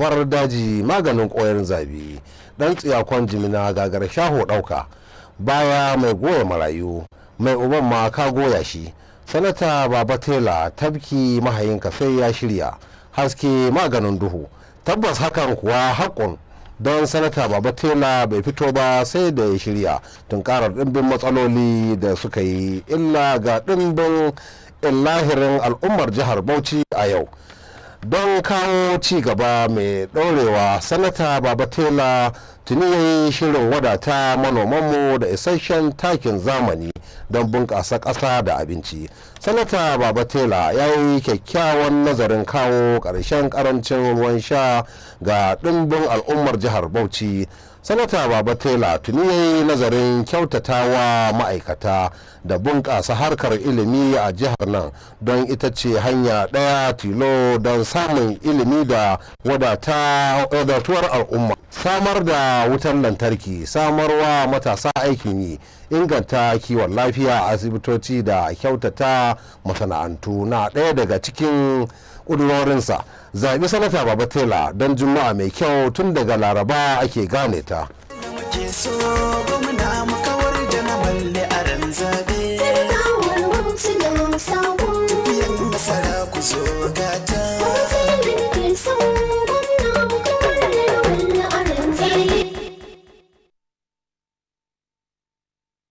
gobar daji maganin koyar zabi dan tsiyakon jimina gagar shaho ɗauka baya mai goya marayu mai uban ma ka goya shi sanata baba tela tabki mahayinka sai ya shirya haske maganin duhu tabbas hakan kuwa haƙun don sanata baba tela bai fito ba sai da ya shirya tunkarar ɗimbin matsaloli da suka yi illa ga ɗimbin illahirin al'ummar jihar bauchi a yau don kawo ci gaba mai ɗorewa sanata baba tela tuni ya yi shirin wadata manomanmu da isasshen takin zamani don bunƙasa ƙasa da abinci sanata baba tela ya yi kyakkyawan nazarin kawo ƙarshen ƙarancin ruwan sha ga ɗimbin al'ummar jihar bauchi sanata baba tela tuni ya yi nazarin kyautatawa ma'aikata da bunƙasa harkar ilimi a jihar nan don ita ce hanya ɗaya tilo don samun ilimi da wadatuwar al'umma samar da wutar lantarki samarwa matasa aikin yi inganta kiwon lafiya a asibitoci da kyautata masana'antu na ɗaya daga cikin ƙudurorinsa zaɓi sanata baba tela don juma'a mai kyau tun daga laraba ake gane ta muke so gwamna muka